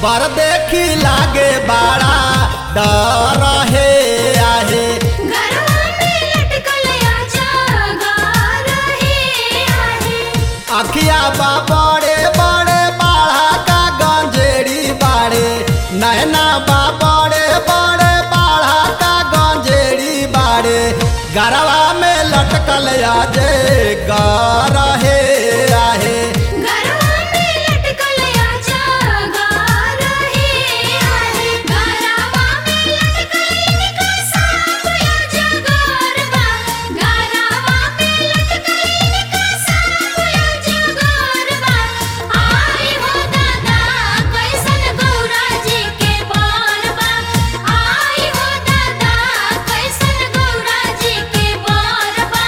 पर देखी लागे बड़ा डर हे आहे गरवा में लटकल आजा रहे आहे अखिया बा बड़े बड़े बाढ़ा का गंजेड़ी बाड़े नैना बा बड़े बड़े बाढ़ा का गंजेड़ी बाड़े गरवा में लटकल आजे गर हे आहे गरवा में लटकल आजा रहे आहे गरवा में लटकल इनका सांप आजा गरबा गरवा में लटकल इनका सांप आजा गरबा आई हो दादा कैसन गौरा जी के बनबा आई हो दादा कैसन गौरा जी के बनबा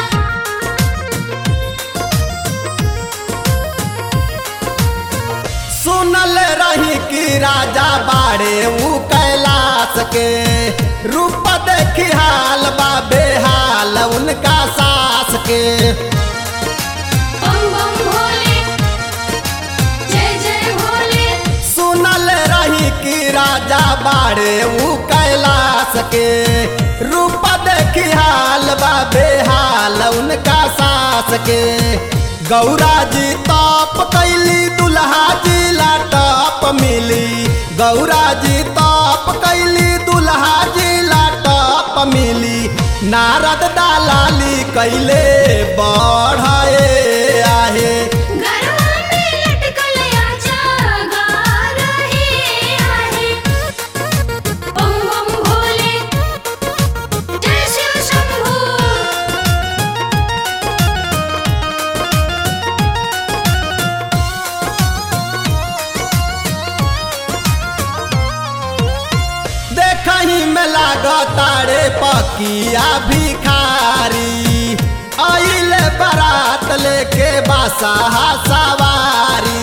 सुनल रही कि राजा बाड़े ऊ कैलाश के रूप देखी हाल बा बेहाल उनका सास के बम बम भोले जय जय भोले सुनल रही कि राजा बाड़े ऊ कैलाश के रूप देखी हाल बा बेहाल उनका सास के गौरा जी तप कैली दुल्हा जी लाटप मिली गौरा जी तप कैली दुल्हा जी लाटप मिली नारद दालाली कैले बढ़े आहे गरवा में लटकल आजा रहे आहे बम बम भोले जय शिव शंभू देखही में लागतारे पकिया भिखारी आइले बारात लेके बासा सवारी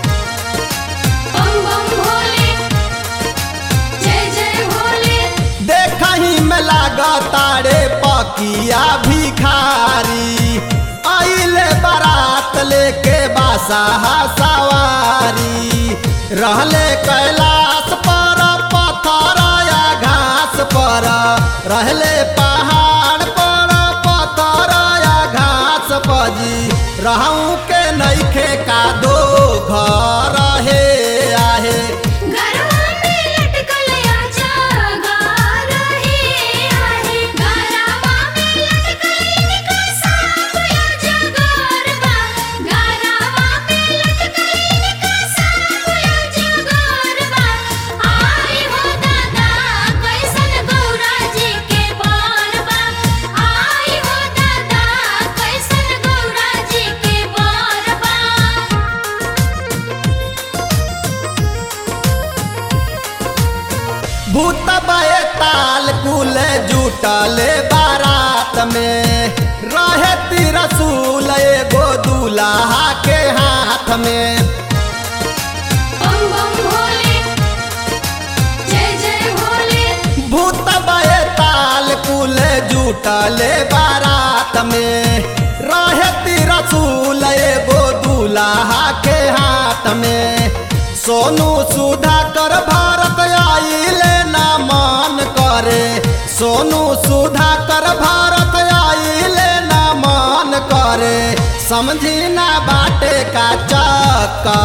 बम बम भोले जय जय भोले देखही में लागतारे पकिया भिखारी आइले बारात लेके बासा सवारी रहले कैलाश पर पत्थर या घास पर रहले पहाड़ पर पत्थर या घास पजी रहूं के नइखे का दो घर हे आहे गरवा में लटकल आजा रहे आहे गरवा में लटकल इनका सांप आजा गरबा गरवा में लटकल इनका सांप आजा गरबा आई हो दादा कैसन गौरा जी के बनबा आई हो दादा कैसन गौरा जी के बनबा भूत बे ताल कुल जुटले बारात में रहे तिरसूल एगो दूल्हा के हाथ में बम बम भोले जय जय भोले भूत बे ताल कुल जुटले बारात में रहे तिरसूल एगो दूल्हा के हाथ में सोनू सुधा कर भारत आइले ना मान करे सोनू सुधा कर भारत आइले ना मान करे समझी ना बाटे का चक्कर